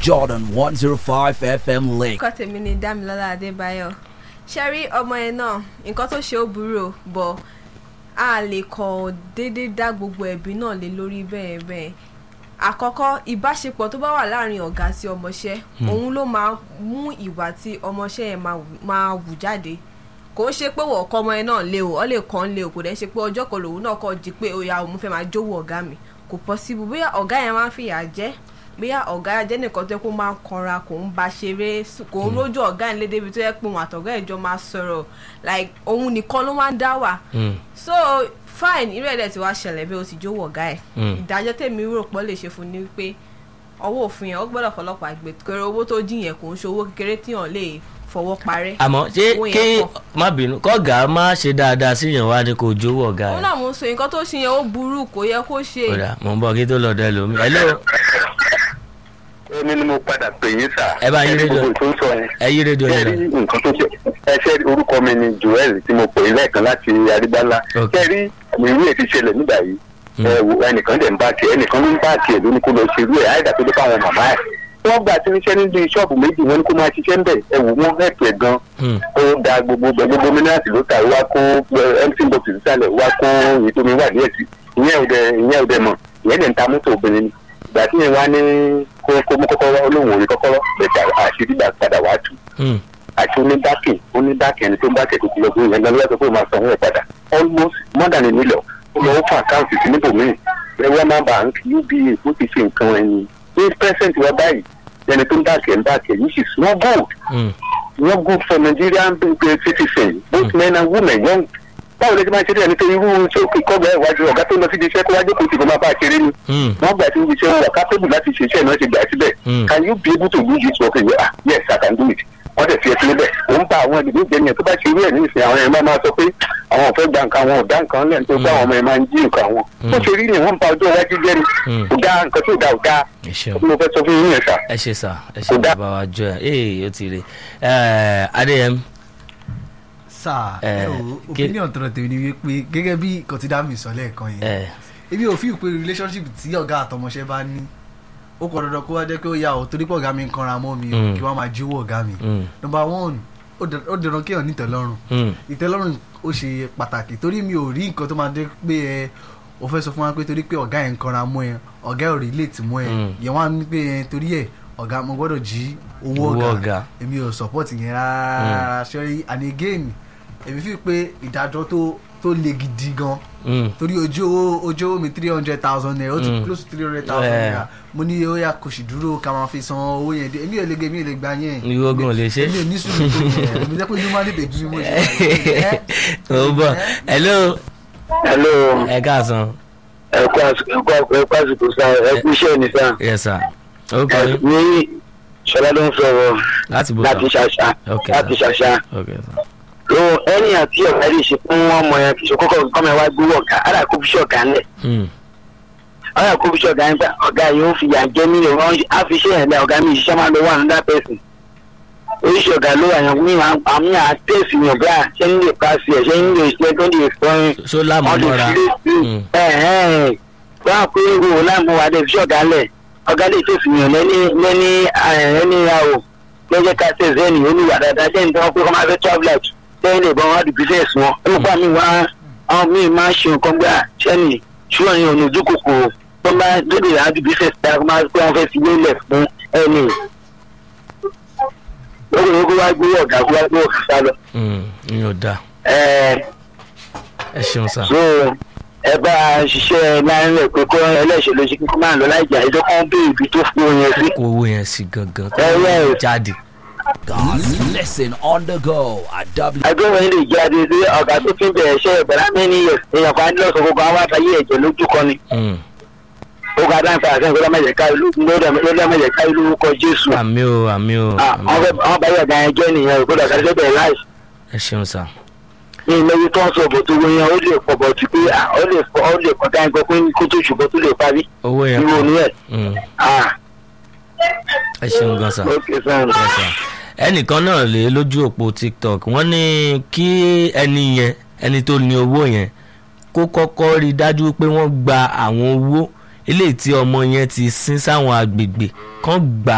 Jordan 105 FM Lake. orúkọ tèmi ni Dámilọ́lá Adébáyọ̀ ṣe rí ọmọ yẹn náà nǹkan tó ṣe ó burú o bọ̀ a lè kọ̀ déédéé dá gbogbo ẹ̀bí náà lé lórí bẹ́ẹ̀ bẹ́ẹ̀ àkọ́kọ́ ìbáṣepọ̀ tó bá wà láàrin ọ̀gá sí ọmọọṣẹ́ òun ló máa mú ìwà tí ọmọọṣẹ́ yẹn máa wù- máa wù jáde kò ń ṣe pé wọ́n kọ́ ọmọ yẹn náà lé o ọ lè kàn án lé o kò dẹ̀ ṣe pé ọjọ́ kan lòun náà kọ́ di pé ó ya òun fẹ́ máa jówó ọ̀gá mi kò possible bóyá ọ̀gá yẹn máa ń fìyà jẹ bóyá ọ̀gá jẹ́ nìkan tó yẹ kó máa ń kanra kò ń ba ṣeré s- kò ń rójú ọ̀gá yẹn lédè ibi tó yẹ pé òun àtọ̀gá ìjọ máa sọ̀rọ̀ like òun nìkan ló máa ń dá wà so fine irú ẹ̀dẹ̀ tí wàá ṣẹlẹ̀ bí o sì jówó ọ̀gá ẹ̀ ìdájọ́ tèmi rò pọ̀ lè ṣe fún ni pé ọwọ́ òfin yẹn ó gbọ́dọ̀ fọlọ́pàá gbé kéré owó tó dín yẹn kò ń ṣe owó kékeré tíyàn lè fọwọ́ parẹ́ àmọ́ ṣé Owó yẹn kí pọ̀. má bínú kọ́gà má ṣe dáadáa síyàn wá ní kò jówó ọ̀gá òun rẹ̀ náà mo ń sọ nǹkan tó ṣe yẹn ó burú kò yẹ kó ṣe kódà mò ń bọ̀ kí tó lọ dẹ lómi hello èmi ni mo padà pè yín sà. Ẹ bá yín Ẹ rí rédíò. gbogbo tó ń sọ yẹn. ẹ yí rédíò ẹ yẹn rí lọ nǹkan tó ṣe ẹ ṣe orúkọ mi ni joel tí mo pè é lẹ́ẹ̀kan láti arígbálá. Ok. ẹ rí ìwé ẹ̀ ti ṣẹlẹ̀ nígbà yìí. ẹ wo ẹnìkan dẹ̀ ń bá tiẹ̀ ẹnìkan ló ń bá tiẹ̀ ló ní kó lọ ṣe irú ẹ̀ àìdá tó dé fáwọn màmá ẹ̀. wọ́n gbà tí níṣẹ́ níbi ṣọ́ọ̀bù méjì wọn ní kó máa ṣiṣẹ́ ń bẹ̀ ẹ wò wọ́n hẹ̀pù ẹ̀ gan. Hmm. ó da gbogbo gbẹ gbogbo mínírààtì ló ta wá kó mc box sísàlẹ̀ wá kó èyí tó mi wà díẹ̀ sí ìyẹn ò dẹ ìyẹn ò dẹ mọ̀ ìyẹn dẹ̀ ń ta mọ́tò obìnrin ni ìgbà tí yẹn wá ní kó kó mú kọ́kọ́rọ́ olóhùn orí kọ́kọ́rọ́ bẹ̀tà àṣírí gbà padà wá tú Hmm. àti onídàkì onídàkì ẹni tó ń bá kẹ̀kẹ́ tó lọ fún ìyẹn lọ́wọ́ sọ pé ó máa sanwó ẹ̀ padà almost more than a million ó lọ́wọ́ fún àkáǹtì sí níbòmíì ẹwẹ́ máa bank uba ó ti ṣe nǹkan ẹni ní present wa báyìí ẹni tó ń dàkẹ́ ń dàkẹ́ yìí sì small gold Hmm. not good for Nigerian uh, citizens both men and women young báwo lè ti máa ṣe dé ẹni tó irú tí ó kí kọ́gbà ìwájú ọ̀gá tó lọ sí iṣẹ́ kó wájú kò sì kó máa bá a ṣeré ni Hmm. wọ́n gbà tí iṣẹ́ wọn wà capable láti ṣe iṣẹ́ náà ṣe gbà síbẹ̀ Mm. can you be able to do this work again ah yes I can do it wọ́n dẹ̀ fi ẹ sílẹ̀ bẹ́ẹ̀ ó ń bá àwọn ìdílé ìjẹun yẹn tó bá ṣe irú ẹ̀ ní ìsìn àwọn ẹ̀ máa máa sọ pé àwọn ò fẹ́ gba nǹkan àwọn ò dá nǹkan lẹ́nu tó bá àwọn ọmọ ẹ̀ máa ń jí nǹkan àwọn Mm. bó ṣe rí ni wọ́n ń ba ọjọ́ iwájú jẹ́ ni Mm. kò dá nǹkan tó dá ò dá ẹ ṣeun mo fẹ́ sọ fún yín yẹn sà. ẹ ṣe sà ẹ ṣe Kò dá. bàbá wa jọ ẹ ee ó ti rè ẹ adéyẹm sáà Eh, ẹ o kí- opinion tọrọ tèmi ni wípé gẹ́gẹ́ bí kọtídàmì sọ lẹ́ẹ̀kan yẹn ẹ èmi ò fi pé relationship tí ọ̀gá àtọmọṣẹ́ bá ní ó kọ dandan kó wá jẹ́ pé ó yà ó torí pé ọ̀gá mi ń kanra mọ́ mi o Mm. kí wọ́n máa jíwọ́ ọ̀gá mi Mm. number one ó dẹ- ó dandan kéèyàn ní ìtẹ́lọ́rùn Hmm. ìtẹ́lọ́rùn ó ṣe pàtàkì torí mi ò rí nǹkan tó máa dé pé ẹ o fẹ́ sọ fún wa pé torí pé ọ̀gá yẹn ń kanra mọ́ ẹ ọ̀gá ẹ̀ ò relate mọ́ ẹ Mm. yẹn wá ní pé ẹ torí ẹ ọ̀gá mo gbọ́dọ̀ jí owó Owó ọ̀gá. ọ̀gá èmi ò support yẹn rárá ṣẹ́rí and again èmi fi pé ìdájọ́ tó tó le gidi gan Hmm. torí ojú owó ojú owó mi three hundred thousand naira ó ti Mm. close to three hundred thousand Yeah. naira mo ní ó yà kò sì dúró ká máa fi san owó yẹn dé èmi ò lè gbé èmi ò lè gbà yẹn Ní ogun ò lè ṣe. èmi ò ní sùúrù tó yẹn èmi jẹ́ pé inú máa ń tètè bí mo ṣe wà yẹn. ó bọ̀ hello hello ẹ káàsán ẹ kú àsìkò ẹ kú àsìkò sá ẹ kú iṣẹ́ ní sá yes sir ó kọ́ ẹ yín ní ṣọlá ló ń sọ̀rọ̀ láti bó láti sọ ṣàṣà Okay, láti sir. ṣàṣà ok sir lo ẹni àti ọ̀gá lè ṣe fún ọmọ yẹn kì í ṣe kókó kọ́mọ ẹ wá gbówó ọ̀gá ara kó fi ṣe ọ̀gá ńlẹ̀ Hmm. ara kó fi ṣe ọ̀gá ńgbà ọ̀gá yìí ó fi yà jẹ́ mí lè wọ́n á fi ṣe ẹ̀lẹ́ ọ̀gá mi ìṣiṣẹ́ máa ń lo one another person oríṣi ọ̀gá ló wà yẹn mi máa àmì àtẹ̀sí yàn bá ṣé ń lè pa sí ẹ̀ ṣé ń lè ṣe tó lè fọyín ṣó láàmú mọ́ra Hmm. wọ́n á pé wo láàmú wa dé fi ṣe ọ̀gá lẹ̀ ọ̀gá lè tẹ̀sí yàn lẹ́ni lẹ́ni ẹni ìyàwó lọ́jọ́ ká tẹ̀sí ẹni oníwà dáadáa ṣé ń tọ́ pé kọ́ máa fẹ́ travel out lẹ́yìn lè bọ́ wọn di business wọn nípa mi wá àwọn míì máa ń ṣe nǹkan gbà sẹ́ni ṣùgbọ́n ní ọ̀nà ojú kòkòrò tó bá lóde ìyá di business tá a máa pé wọ́n fẹ́ fi lélẹ̀ fún ẹni lókè lókè wá gbé ọ̀gá kó wá gbé ọ̀gá sá lọ. Hmm. ìyẹn ò dáa Ẹ, ẹ ṣeun sir so ẹ bá a ṣiṣẹ́ láàrin rẹ̀ pé kó ẹlẹ́ṣẹ̀ ló ṣe kí kó máa lọ láì jà ẹjọ́ kan bí ibi tó fún oyin sí. kó owó yẹn sí gangan tó Ẹ, ẹ. jáde God's listen on the go at W. agbóhùn ilé jáde sí ọ̀gá tó fi ń bẹ̀rẹ̀ iṣẹ́ ìbẹ̀rẹ̀ mẹ́ni yẹ̀ èèyàn kan á ní lọ́sọ̀ gbogbo àwọn àtàyè ẹ̀jẹ̀ lójú kan ni. Hmm. ó ga dáńfà àti nǹkan lọ́mọdé ìlú lọ́mọdé ká ìlú kọ jésù. àmì o àmì o Ah, àmì wọ́n o. fẹ́ àwọn báyọ̀ gan ẹjẹ́ nìyẹn ògbódò àtàlẹ́ bẹ̀rẹ̀ láì. ẹ ṣeun sir ní ìlẹ́yìn tó ń sọ bò tó wọ yẹn ó lè pọ̀ bọ̀ tí pé ah, ó lè pọ̀ ó lè pọ̀ dáhùn pé kó tó ṣùgbọ́n tó lè parí. owó yẹn irú òní ẹ̀. Hmm. ah ẹ ṣeun gan sir. ok sir. Yes, sir. ẹnìkan náà lè lójú òpó tiktok wọ́n ní kí ẹni yẹn ẹni tó ní owó yẹn kó kọ́kọ́ rí i dájú pé wọ́n gba àwọn owó eléyìí tí ọmọ yẹn ti sin sáwọn agbègbè kan gbà